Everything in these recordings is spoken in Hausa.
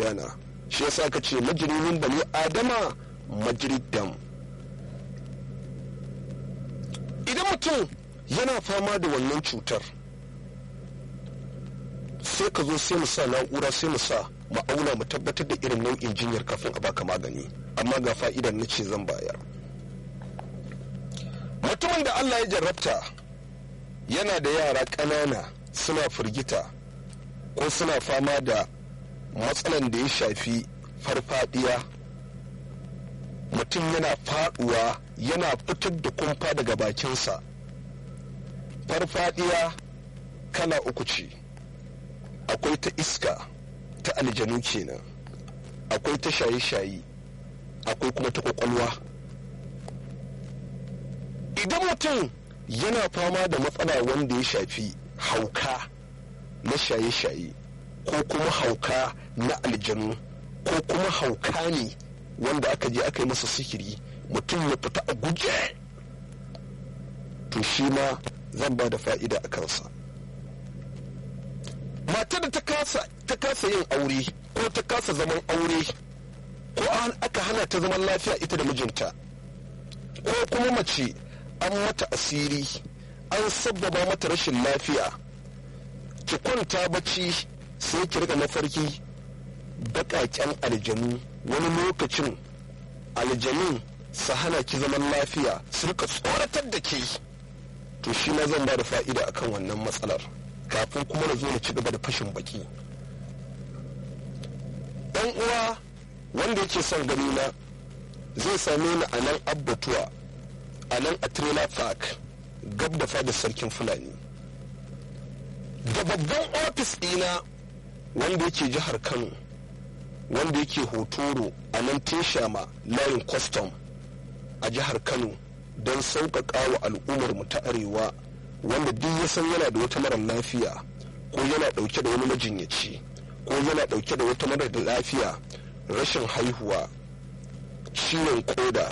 gudana shi yasa ka ce majirimin bani adama majiridam idan mutum yana fama da wannan cutar sai ka zo sai mu sa na'ura sai mu sa ma'auna mu tabbatar da irin nau'in jinyar kafin a baka magani amma ga fa'idar na ce zan bayar mutumin da allah ya jarrabta yana da yara ƙanana suna firgita ko suna fama da matsalan da ya shafi farfadiya mutum yana faduwa yana fitar da kumfa daga bakinsa farfadiya kala uku ce akwai ta iska ta aljanu kenan akwai ta shaye-shaye akwai kuma ta kwakwalwa idan mutum yana fama da matsala wanda ya shafi hauka na shaye-shaye ko kuma hauka na aljanu ko kuma hauka ne wanda aka je aka yi masa sihiri mutum ya fita a guje to shi ma zan ba da fa'ida a kansa matar da ta kasa yin aure ko ta kasa zaman aure ko aka hana ta zaman lafiya ita da mijinta ko kuma mace an mata asiri an sabbaba mata rashin lafiya ki kwanta bacci sai ki rika mafarki baƙaƙen aljanu wani lokacin aljanun su hana ki zaman lafiya su rika tsoratar da ke to shi ma zan ba da fa'ida akan wannan matsalar kafin kuma na zo na ci gaba da fashin baki ɗan uwa wanda yake son gani na zai same ni a nan abbatuwa a nan a trailer park gab da fadar sarkin fulani da babban ofis ɗina wanda yake jihar kano wanda yake hotoro a nan teshama layin kwastam a jihar kano don sauƙaƙa wa al'ummar mu ta arewa wanda duk ya san yana da wata marar lafiya ko yana ɗauke da wani majinyaci ko yana ɗauke da wata marar da lafiya rashin haihuwa ciwon koda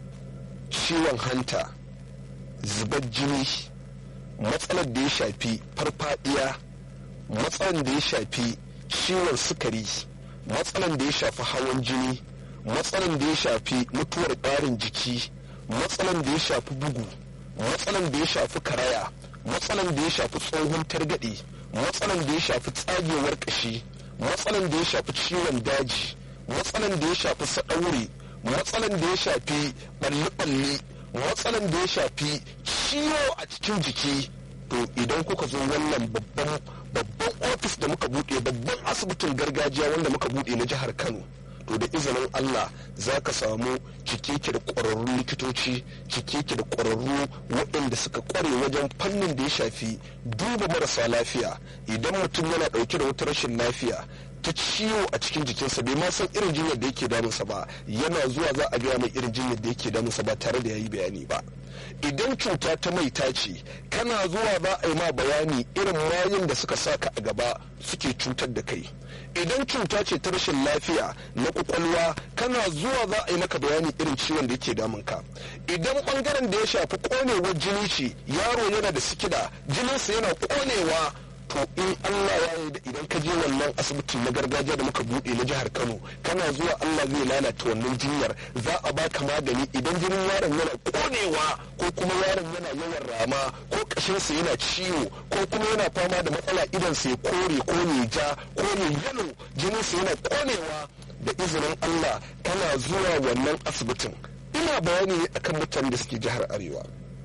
ciwon hanta zubar jini matsalar da ya shafi farfadiya matsalar da ya shafi ciwon sukari matsalar da ya shafi hawan jini matsalar da ya shafi mutuwar ɓarin jiki matsalar da ya shafi bugu matsalar da ya shafi karaya matsalar da ya shafi tsohon targaɗe matsalar da ya shafi tsagewar ƙashi matsalar da ya shafi ciwon daji matsalar da ya shafi saɗaure matsalan da ya shafi ɓalle-ɓalle matsalan da ya shafi ciwo a cikin jiki to idan kuka zo wannan babban babban ofis da muka buɗe babban asibitin gargajiya wanda muka buɗe na jihar kano to da izinin allah za ka samu cikeke da ƙwararrun likitoci cikeke da ƙwararru waɗanda suka ƙware wajen fannin da ya shafi duba marasa lafiya idan mutum yana ɗauke da wata rashin lafiya ta ciwo a cikin jikinsa bai ma san irin jinyar da yake damunsa ba yana zuwa za a gaya mai irin jinyar da yake damunsa ba tare da ya yi bayani ba idan cuta ta mai ce kana zuwa za a yi ma bayani irin mayun da suka saka a gaba suke cutar da kai idan cuta ce ta rashin lafiya na kwakwalwa kana zuwa za a yi maka bayani irin ciwon da yake damunka idan bangaren da ya shafi konewar jini ce yaro yana da sikida jininsa yana konewa to in Allah ya yi da idan ka je wannan asibitin na gargajiya da muka buɗe na jihar Kano kana zuwa Allah zai lalata wannan jinyar za a baka magani idan jinin yaron yana konewa ko kuma yaron yana yawan rama ko kashinsa yana ciwo ko kuma yana fama da matsala idan sai kore ko ne ja ko ne yalo jininsa yana konewa da izinin Allah kana zuwa wannan asibitin ina bayani ne akan mutanen da suke jihar Arewa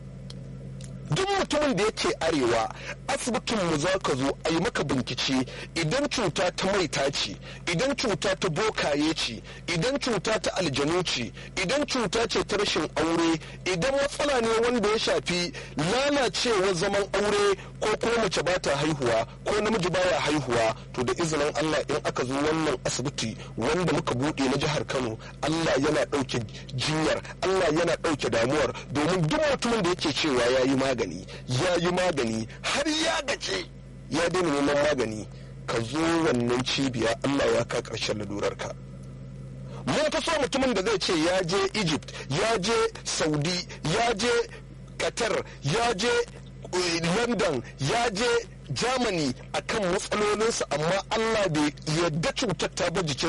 duk mutumin da yake arewa asibitin mu za ka zo a yi maka bincike idan cuta ta maita ce idan cuta ta bokaye ce idan cuta ta aljanu ce idan cuta ce ta rashin aure idan matsala ne wanda ya shafi lalacewar zaman aure ko kuma mace ba ta haihuwa ko namiji baya haihuwa to da izinin Allah in aka zo wannan asibiti wanda muka buɗe na jihar Kano Allah yana ɗauke jinyar Allah yana ɗauke damuwar domin duk mutumin da yake cewa ya yi magani magani ya yi magani har ya gace ya daina neman magani ka zo wannan cibiya Allah ya ka ƙarshen lalurarka mun fi so mutumin da zai ce ya je egypt ya je saudi ya je qatar ya je london ya je germany akan matsalolinsa amma Allah bai yadda cutar ta ba jikin